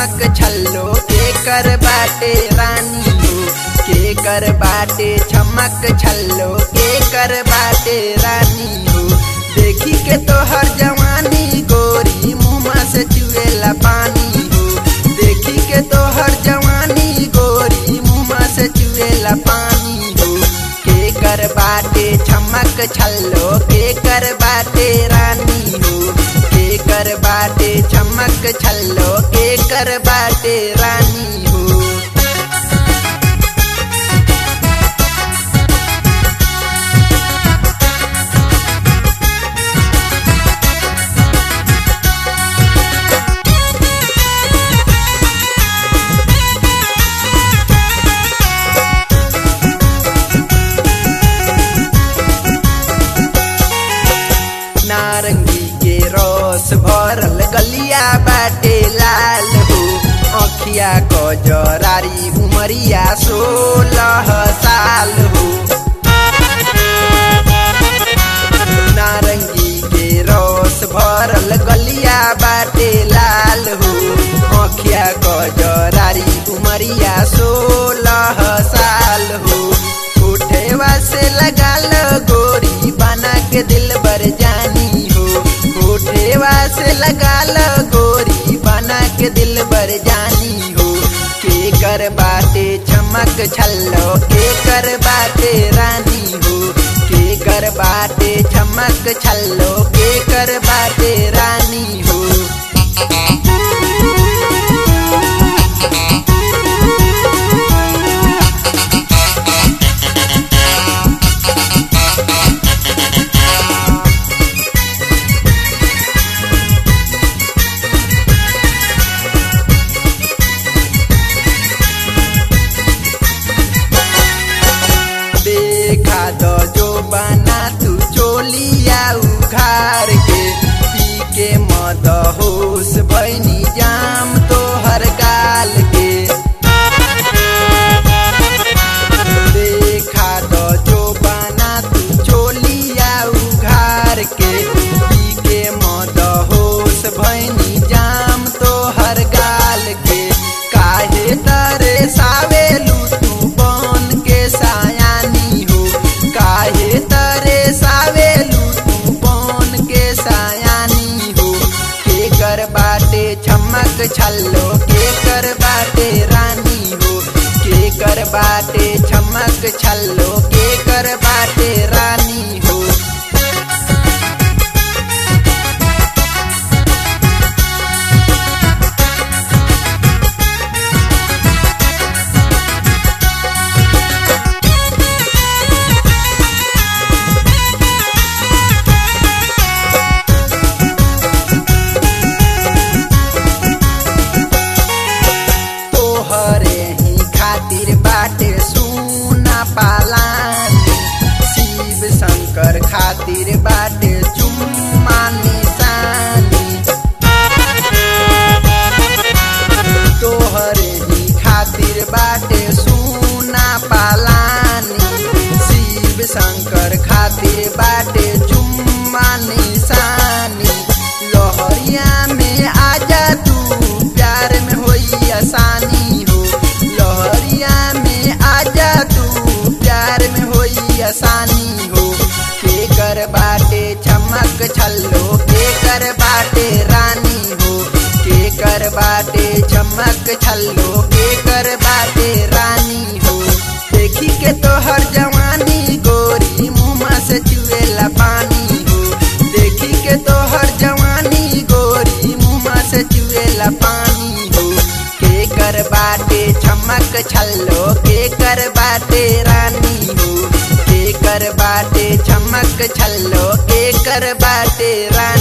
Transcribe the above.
छमक छल्लो के कर बाटे रानी हो के कर बाटे छमक छल्लो के कर बाटे रानी हो देखी के तोहर जवानी गोरी मुँह से चुएला पानी हो देखी के तोहर जवानी गोरी मुँह से चुएला पानी हो के कर बाटे छमक छल्लो के कर बाटे रानी हो के कर बाटे छमक छल्लो के कर बाटे रानी हो नारंगी के रस भरल गलिया बाटे लाल हो अखिया क जरारी उमरिया सोलह साल हो नारंगी के रस भरल गलिया बाटे लाल हो अखिया क जरारी उमरिया सोलह साल हो उठेवा से लगाल गोरी बना के दिल बर जानी हो उठेवा से लगाल गोरी बना के दिल बर जानी हो के कर बाटे चमक छल्लो के कर बाटे रानी हो के कर बाटे चमक छल्लो के कर बाटे रानी हो देखा दो जो बना तू चोलिया उघार के पी के मद होश भैनी जाम तो हर गाल के देखा दो जो बना तू चोलिया उघार के पी के मद होश भैनी जाम तो हर गाल के काहे तरे सावेलू तू बन के सायानी हो काहे तरे सावेलू तू बन के सायानी हो के कर बाटे चमक छल्लो के कर बाटे रानी हो के कर बाटे चमक छल्लो के कर बाटे रानी हो तोहरे ही खातिर बाटे सुना पालानी शिव शंकर खातिर बाटे चुम्मा निशानी तोहरे ही खातिर बाटे सुना पालानी शिव शंकर खातिर बाटे चुम्मा निशानी लोहरिया में आजा तू प्यार में होई आसानी हो लोहरिया में आजा तू प्यार में होई आसानी हो के कर बाटे चमक छल्लो के कर बाटे रानी हो के कर बाटे चमक छल्लो के कर बाटे रानी हो देखी के तोहर जवानी गोरी मुँह से चुएला पानी हो देखी के तोहर जवानी गोरी मुँह से चुएला पानी हो के कर बाटे चमक छल्लो के कर बाटे रानी हो के कर बाटे चमक छल्लो के कर बाटे रानी